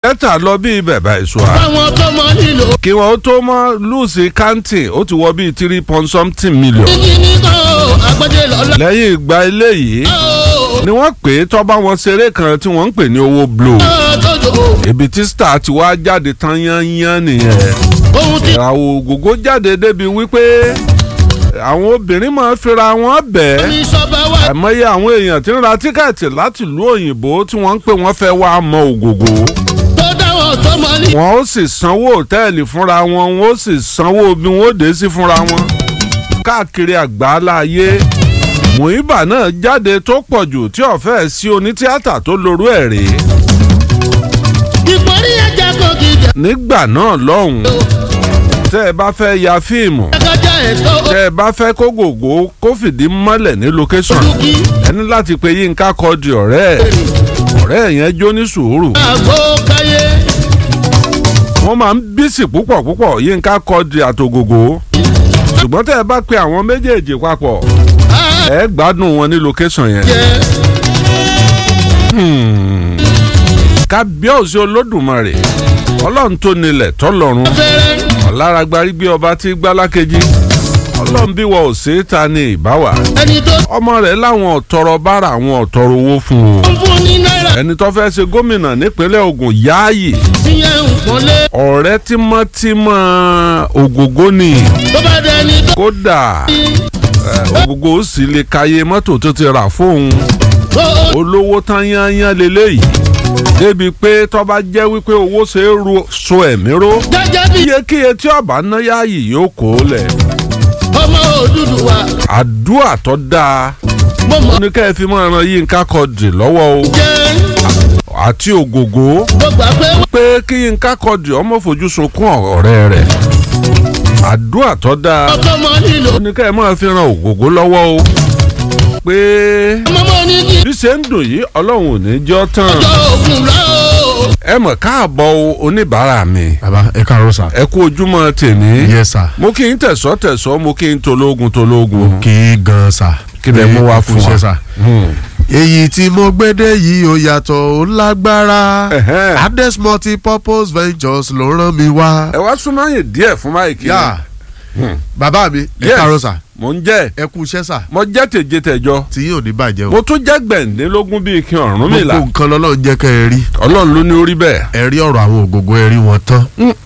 kẹta lọ bí bẹ̀bà ìṣúra fáwọn tó mọ nílò. kí wọn ó tó mọ lùsì kántì ó ti wọ bíi three point something million kíkí ní kan o àgbẹ̀dẹ lọ́la. lẹ́yìn ìgbà eléyìí o ni wọ́n pè é tọ́ba wọn ṣeré kan tí wọ́n ń pè ní owó blow tọ́jú ibi tí star ti wá jáde tán yányán nìyẹn ohun tí ìràwọ̀ ògógó jáde débi wípé àwọn obìnrin máa ń fira wọn bẹ́ẹ̀ mi sọba wá. àìmọye àwọn èèyàn tí ń ra tíkẹ́ẹ̀tì láti ìlú òyìnbó tí wọ́n ń pè wọ́n fẹ́ wá mọ ògògó tó dáwọ́ tó mọ ní. wọn ó sì sanwó òtẹ́ẹ̀lì fúnra wọn wọn ó sì sanwó bí wọn ó dé sí fúnra wọn káàkiri àgbáláyé Muiba náà jáde tó pọ̀ jù tí ọ̀fẹ́ sí onítíátà tó lorú ẹ̀ rèé ìpọ́nrí ẹja kò gíga. nígbà náà lọ́hùn tẹ́ ẹ bá fẹ́ ya fíìmù ẹgbẹ́jà ẹ̀tọ́ tẹ́ ẹ bá fẹ́ kó gògó kó fìdí mọ́lẹ̀ ní location olùkí. ẹni láti pe Yínká Quadri ọ̀rẹ́ ẹ̀ ọ̀rẹ́ ẹ̀ yẹn jó ní sùúrù àgbo káyé. wọ́n máa ń bísì púpọ̀ púpọ̀ Yínká Quadri àtògògó ṣùgbọ́n tẹ́ ẹ bá pe àwọn méjèèjì papọ̀ ẹ gbádùn wọn ní location yẹn. jẹ́ kábíọ́sì olódùmarè ọlọ́run tó nílẹ̀ tọ́lọ́run fẹ́rẹ́. ọ̀làràgbárí bí ọba tí gbálákejì ọlọ́run bí wọ́n ò sí ta ni ìbáwà ẹni tó ọmọ rẹ̀ láwọn ọ̀tọ̀rọ̀ bára àwọn ọ̀tọ̀rọ̀ owó fún un ń fún ní náírà. ẹni tó fẹ́ ṣe gómìnà nípínlẹ̀ Ògùn yáàyè ìyẹn ń pọ́nlé. ọ̀rẹ́ tímọ́tímọ́ ògógó ni tó bá dẹni tó kódà ẹ, ògógó ó sì lè kàyé mọ́tò tó ti rà fóun tó olówó tán yányán leléyìí débi pé tó bá jẹ́ wípé owó ṣe é ro so ẹ̀mí ró jẹ́jẹ́ bí iyekíye tí ọba ná yáàyè yóò kó lẹ̀ ọmọ Odùduwà. àdúrà tó dáa mo mọ̀ ó ní ká ẹ fi máa ran Yínká Quadri lọ́wọ́ o jẹ́ àti ògògó mo gbà pé pé kí Yínká Quadri ọmọ fojú sunkún ọ̀rẹ́ rẹ̀ àdúrà tó dáa wọ́n tó mọ nílò. ó ní ká ẹ máa fi ran ògògó lọ́wọ́ o pé ọmọ mọ ní kí bí ṣe ń dùn yìí ọlọ́run ò ní jọ́ tán ọjọ́ ògùn lọ. ẹ mọ̀ káàbọ̀ o, oníbàárà mi baba ẹ káàárọ̀ sà. ẹ kú ojúmọ́ tèmi yes sà. mo kí n tẹ̀sọ́ tẹ̀sọ́ mo kí n tológun tológun kí gan sà. Kí lẹ mú wá fún wa? Kú iṣẹ́ sà. Hmm. èyí tí mo gbédè yìí ó yàtọ̀ ó lágbára Ẹ̀hẹ́n. Ades multi-purpose ventures ló rán mi wá. ẹ wá súnmọ́ yìí díẹ̀ fún máìkì yá bàbá mi ẹ Yes. káàárọ̀ sà. mo ń jẹ́ ẹ kú iṣẹ́ sà. mo jẹ́ tèje tẹ̀jọ tí yóò ní bàjẹ́ o. mo tún jẹ́ gbẹ̀ǹdínlógún bíi kí ọ̀run mi là gbogbo nǹkan lọ́lọ́run jẹ́ kẹ́ ẹ rí. ọlọ́run ló ní orí bẹ́ẹ̀. ẹ rí ọ̀rọ̀ àwọn ògògó ẹ rí wọn tán.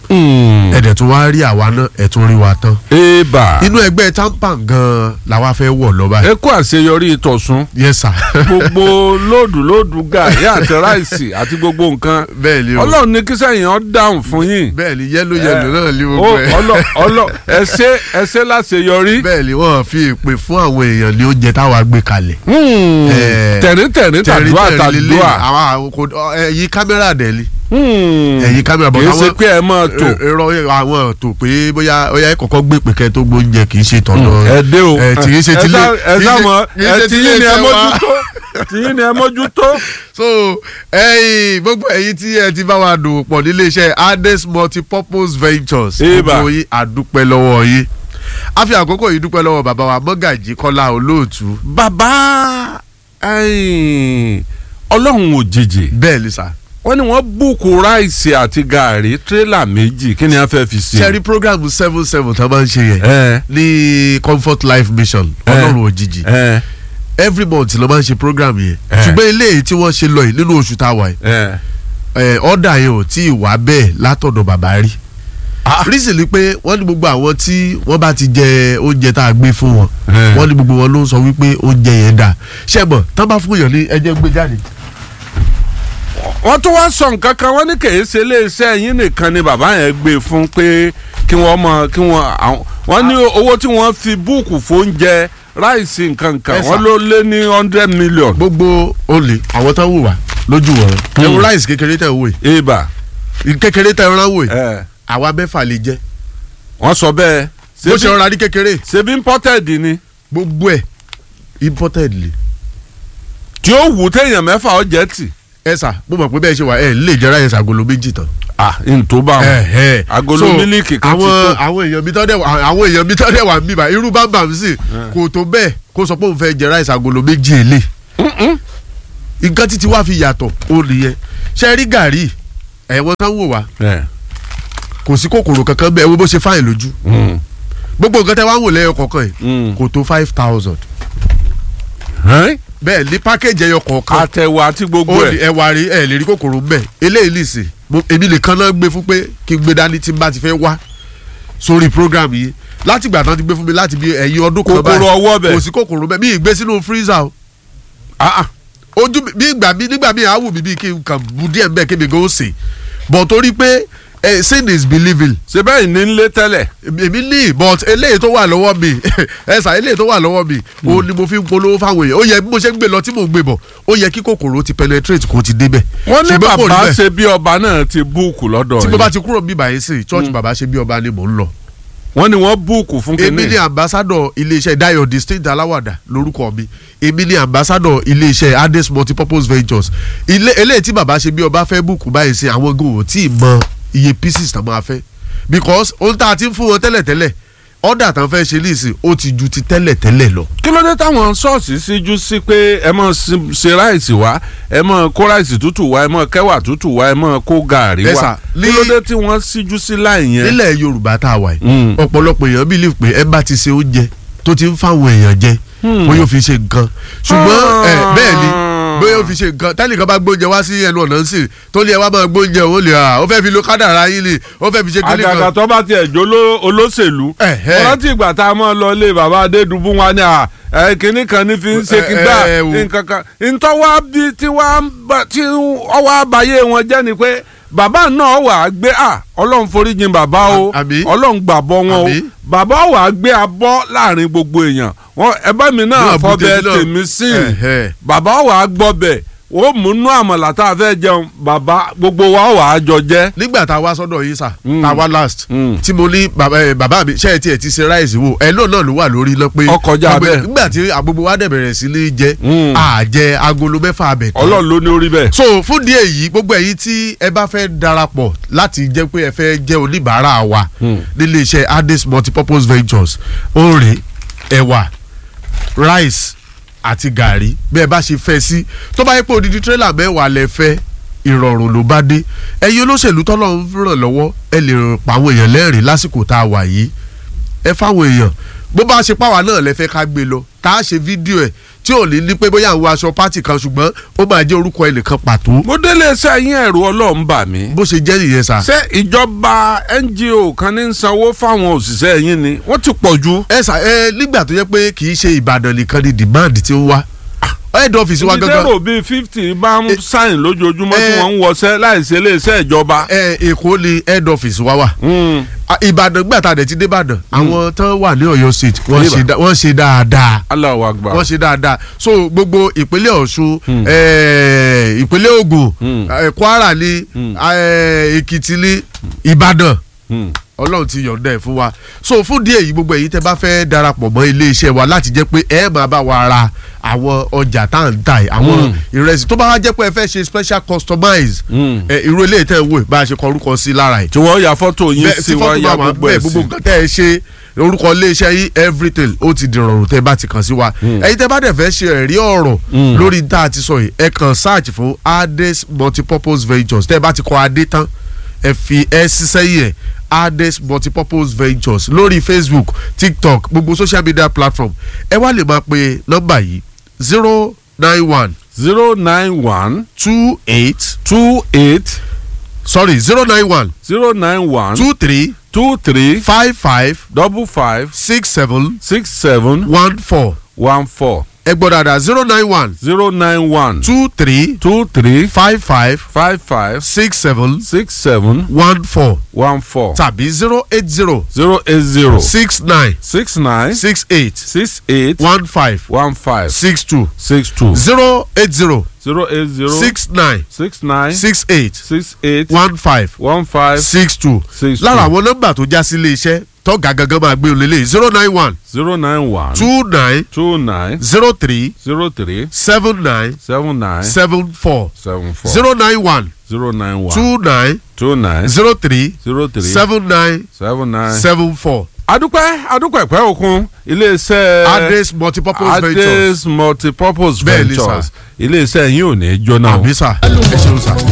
ẹ dẹ̀ tún wá rí àwa náà ẹ tún rí wa tán. eba inú ẹgbẹ́ tampan gan-an làwa fẹ́ wọ̀ lọ́ba. ẹ kú àṣeyọrí ìtọ̀sùn yes sà. gbogbo lóòdù lóòdù gàrí àti ráìsì àti gbogbo nǹkan bẹ́ẹ̀ ni o. ọlọ́run ní kí sẹ́yìn ọ́ dáhùn fún yín. bẹ́ẹ̀ ni yẹ́lò yẹ́lò náà ní ó gbogbo ẹ̀. ọlọ ọlọ ẹsẹ ẹsẹ láṣeyọrí. bẹ́ẹ̀ ni wọ́n fi ìpè fún àwọn èèyàn ní oúnjẹ táwa gbé kalẹ̀. Eh, tẹ̀ríntẹ̀rín tàdúrà tẹ̀rí tẹ̀rí lílé tàdúrà. àwọn àwọn kò ẹ̀yin kámẹ́rà dẹ̀ ni. Hmm. ẹ̀yin kámẹ́rà bọ̀ kì í ṣe pé ẹ máa tò ẹ̀rọ àwọn tó pé bóyá bóyá ẹ kọ́kọ́ gbé pèkẹ́ tó gbóúnjẹ kì í ṣe tọ̀dọ̀. ẹ dé o ẹ tí kì í ṣe tilé ẹ sá mọ kì í ẹ ṣe tí tilé yín ni ẹ iṣẹ́ wa. mójútó tí yín ni ẹ mójútó. so ẹ̀yin gbogbo ẹ̀yin tí ẹ ti bá wa dòwò pọ̀ nílé iṣẹ́ Ades multi-purpose ventures Eba. gbogbo yín àdúpẹ́ lọ́wọ́ yín a fi àkókò yìí dúpẹ́ lọ́wọ́ bàbá wa Mọ́gàjí Kọ́lá Olóòtú bàbá ẹ̀yìn, ọlọ́run òjijì bẹ́ẹ̀ ni sà wọ́n ní wọ́n búùkù ráìsì àti gàárì tírélà méjì kí ni a fẹ́ fi ṣe. sẹ́rí program seven seven tá a máa ń ṣe yẹn ẹ ní Comfort Life Mission Ọlọ́run òjijì ẹ every month ló máa ń ṣe program yẹn Eh. ṣùgbọ́n eléyìí tí wọ́n ṣe lọ yìí nínú oṣù tá a wà yìí ẹ ẹ ọ̀dà yẹn ò tí ì wá bẹ́ẹ̀ látọ̀dọ̀ bàbá rí reason ni pé wọ́n ní gbogbo àwọn tí wọ́n bá ti jẹ oúnjẹ tá a gbé fún wọn Eh. wọ́n ní gbogbo wọn ló ń sọ wípé oúnjẹ yẹn dà ṣẹ́gbọ̀n tán bá fún yàn ní ẹjẹ́ gbé jáde. wọ́n tún wá sọ nǹkan kan wọ́n ní kì í ṣe iléeṣẹ́ yín nìkan ni bàbá yẹn gbé fún pé kí wọ́n mọ kí wọ́n àwọn wọ́n ní owó tí wọ́n fi búùkù fóúnjẹ ráìsì nǹkan kan Yes, wọ́n sir. ló lé ní hundred million. gbogbo olè àwọn tán wò wá lójú wọn Hmm. ẹ̀wọ̀n ráìsì kékeré tẹ̀ wò ibà yìí kékeré tẹ̀ rán wò yìí ẹ àwa mẹ́fà lè jẹ́ wọ́n sọ bẹ́ẹ̀ bó ṣe ṣebí rọra ní kékeré ṣebí imported ni gbogbo ẹ̀ imported le tí ó wù téèyàn mẹ́fà ó jẹ́ tì. ẹ sà mo mọ̀ pé bẹ́ẹ̀ ṣe wà ẹ̀ lè jẹ́ ráìsì agolo méjì tán. ah ntó bá wọn Ẹ̀hẹ́. agolo So, mílíkì kan ti àwọn tó. àwọn èèyàn mi tọ́ dẹ̀ wà àwọn èèyàn mi tọ́ dẹ̀ wà mí bá irú bámbà mi sì kò tó bẹ́ẹ̀ kó sọ pé òun fẹ́ jẹ ráìsì agolo méjì èlé nǹkan títí wá fi yàtọ̀ ó nìyẹn ṣe rí gàrí ẹ̀wọ̀n tán wò wá ẹ̀, kò sí kòkòrò kankan bẹ́ẹ̀ wo bó ṣe fáyìn lójú mm, gbogbo nǹkan tẹ́ wá ń wò lẹ́yọ kọ̀ọ̀kan yìí mm. kò tó five thousand Ẹ́n? bẹ́ẹ̀ ní pákéjì ẹyọ kọ̀ọ̀kan àtẹ̀wò àti gbogbo ó ní ẹ̀ ẹwà rí ẹ lè rí kòkòrò ń bẹ̀ eléyìí nìsín mo- èmi nìkan náà gbé fún pé kí n gbé dání tí n bá ti fẹ́ wá sórí program yìí láti ìgbà tán ti gbé fún mi láti bí ẹ̀yìn ọdún kan kòkòrò ọwọ́ bẹ̀ kò sí kòkòrò bẹ́ẹ̀ mi ì gbé sínú freezer o Ah, ah. ojú mi bí ìgbà mi nígbà mi àwù mi bíi kí n kàn bu díẹ̀ mbẹ́ kí mi gan ó sè but torí pé eh, sin is believing ṣe bẹ́ẹ̀ ní nlé tẹ́lẹ̀ èmi ní but eléyìí tó wà lọ́wọ́ mi ẹ̀sà eléyìí tó wà lọ́wọ́ mi ó ní mo fi ń polówó fáwọn èèyàn ó yẹ bí mo ṣe ń gbé lọ tí mò ń gbé bọ̀ ó yẹ kí kòkòrò ti penetrate kó ti débẹ̀ wọ́n ní Ṣùgbọ́n kò rí bàbá bẹ́ẹ̀. ṣe bí ọba náà ti búùkù lọ́dọ̀ tí mo yìí bá ti kúrò bí báyìí sí church bàbá ṣe bí ọba ni mò ń lọ. wọ́n ní wọ́n búùkù fún èmi kínní ni ambassador iléeṣẹ́ Dayo distinct aláwàdà lórúkọ mi èmi ni ambassador iléeṣẹ́ Ades multipurpose ventures ilé eléyìí tí bàbá ṣe bí ọba fẹ́ bùkún báyìí sí àwọn gòwò tí ì mọ iye pieces tán máa fẹ́ because ohun tá a ti ń fún wọn tẹ́lẹ̀tẹ́lẹ̀ ọ̀dà tán fẹ́ ṣe níìsín ó ti ju ti tẹ́lẹ̀tẹ́lẹ̀ lọ. kí ló dé táwọn ṣọ́ọ̀ṣì síjú sí pé ẹ mọ̀ sí- ṣe ráìsì wá ẹ mọ̀ kó ráìsì tútù wá ẹ mọ̀ kẹwà tútù wá ẹ mọ̀ kó gàárì Ẹ wá sà, kí ní- ló dé tí wọ́n síjú sí láì yẹn. nílẹ̀ Yorùbá tá a wà yìí Mm. ọ̀pọ̀lọpọ̀ èèyàn believe pé ẹ bá ti ṣe oúnjẹ tó ti ń fáwọn èèyàn jẹ bóyá ó fi ṣe nǹkan ṣùgbọ́n ẹ bẹ́ẹ̀ ni bóyá ó fi ṣe nǹkan tẹ́nìkan bá gbóúnjẹ wá sí ẹnu ọ̀nà ń sìn tó ní ẹ wá máa gbóúnjẹ òun lè à ó fẹ́ fi lo kádàrá yín ni ó fẹ́ fi ṣe kíní àgàgà kan. tó bá tiẹ̀ jó ló- olóṣèlú Ẹ̀hẹ́. wọ́n rántí ìgbà tá a mọ̀ lọ ilé bàbá adédùbú wa ni à ẹ kínní kan ní fi ń ṣe Ẹ- kí gbà ẹ- ẹ wò. nǹkan kan ntọ́wá bí tí wàá ń bá- tí ọwọ́ àbáyé wọn jẹ́ ni pé bàbá náà wà á gbé à ọlọ́run foríjìn bàbá o À- àmín. ọlọ́run gbàbọ́ wọn o Àmín. bàbá wà á gbé abọ́ láàrin gbogbo èèyàn wọn ẹbá mi náà Náà bu fọbẹ̀ tèmi náà. tèmi sí Ẹ̀hẹ́. bàbá wà á gbọ́bẹ̀ ó múnú àmàlà tá a fẹ́ jẹun bàbá gbogbo wa wà á jọ jẹ. nígbà tá a wá sọ́dọ̀ yín sà Mm. tá a wá last Mm. tí mo ní bàbá ẹ, bàbá mi ṣe é tiẹ̀ ti ṣe ráìsì wò ẹ náà náà ló wà lórí iná pé Ó kọjá gbogbo- bẹ́ẹ̀. nígbà tí àgbogbo wa dẹ̀ bẹ̀rẹ̀ sí ní jẹ Mm. àjẹ agolo mẹ́fà abẹ̀ tán ọlọ́run ló ní orí bẹ́ẹ̀. so fún díẹ̀ yìí gbogbo ẹ̀yin tí ẹ bá fẹ́ darapọ̀ láti jẹ́ pé ẹ fẹ́ jẹ́ oníbàárà wa Hmm. nílé iṣẹ́ Ades multipurpose ventures oore ẹ̀wà rice àti gàrí bí ẹ bá ṣe fẹ́ sí tó bá yẹ pé odidi tírélà mẹ́wàá lẹ fẹ́ ìrọ̀rùn ló bá dé ẹ̀yin olóṣèlú tọ́lọ́ ń ràn lọ́wọ́ ẹ lè ràn pa àwọn èèyàn lẹ́rìn lásìkò tá a wà yìí ẹ fáwọn èèyàn bó bá ṣe páwa náà lẹ fẹ́ ká gbé lọ tá a ṣe fídíò ẹ̀ tí ò ní ní pé bóyá àwọn aṣọ pátì kan ṣùgbọ́n ó máa jẹ́ orúkọ ẹnìkan pàtó mo délé iṣẹ́ yín ẹ̀rù ọlọ́run bà mí. bó ṣe jẹ́ nìyẹn sà. ṣé ìjọba NGO kan ní ń sanwó fáwọn òṣìṣẹ́ yín ni wọ́n ti pọ̀ jù. ẹ sà ẹ nígbà tó yẹ pé kì í ṣe Ìbàdàn nìkan ni demand ti ń wá head office wa gangan ìdérò bíi fifty bá ń sáyìn lójoojúmọ́ tí Eh. wọ́n ń wọṣẹ́ láìsí iléeṣẹ́ ìjọba. ẹ Èkó ni head office wa wà Mm. Ah, Ìbàdàn gbà tá a dẹ̀ ti dé Ìbàdàn àwọn tán wà ní Ọ̀yọ́ state wọ́n Níbà. ṣe dá- wọ́n ṣe dáadáa Allahu Akbar. wọ́n ṣe dáadáa so gbogbo ìpínlẹ̀ Ọ̀ṣun Hmm. eh, ìpínlẹ̀ Ògùn Hmm. eh, Kwara ni Hmm. eh, Èkìtì ni Ìbàdàn Mm. ọlọ́run ti yọ̀ǹda ẹ̀ fún wa so fún díẹ̀ yìí gbogbo èyí tẹ́ bá fẹ́ darapọ̀ mọ́ iléeṣẹ́ wa láti jẹ́ pé ẹ máa bá wa ra àwọn ọjà tá à ń tà yìí àwọn Mm. ìrẹsì tó bá wá jẹ́ pé ẹ fẹ́ ṣe special customize Mm. ẹ irú eléyìí tẹ́ ń wò bá a ṣe kọ orúkọ sí lára ẹ̀ tí wọ́n ya fọ́tò yín bẹ́ẹ̀ sí tí wọ́n fọ́tò ya bá wà gbogbo bẹ́ẹ̀ ẹ̀ gbogbo sí. nǹkan tẹ́ ẹ ṣe orúkọ iléeṣẹ́ yìí everything ó ti dìrọ̀rùn tẹ́ bá ti kàn sí wa ẹ̀yin tẹ́ bá dẹ̀ fẹ́ ṣe ẹ̀rí ọ̀rọ̀ Mm. lórí tá a ti sọ yìí ẹ kàn search fún Ades multipurpose ventures tẹ́ bá ti kọ adé tán ẹ fi ẹ ṣiṣẹ́ yìí ẹ̀ Ades multipurpose ventures lórí Facebook TikTok gbogbo social media platform ẹ wá lè máa pe nọ́mbà yìí zero nine one zero nine one two eight two eight sorry zero nine one zero nine one two three two three five five double five six seven six seven one four one four ẹ gbọ́ dáadáa zero nine one zero nine one two three two three five five five five six seven six seven one four one four tàbí zero eight zero zero eight zero six nine six nine six eight six eight one five one five six two six two zero eight zero zero eight zero six nine six nine six eight six eight one five one five six two six two lára àwọn nọ́mbà tó já sí ilé iṣẹ́ tọ́gà gangan máa gbé olè lé zero nine one zero nine one two nine two nine zero three zero three seven nine seven nine seven four seven four zero nine one zero nine one two nine two nine zero three zero three seven nine seven nine. seven four adúpẹ́ adúpẹ́ pẹ́ òkun iléeṣẹ́ Ades multipurpose ventures Ades multipurpose Bẹ́ẹ̀ ni, ventures sir. iléeṣẹ́ yín ò ní jóná o. àbí sà ẹ ṣeun sà.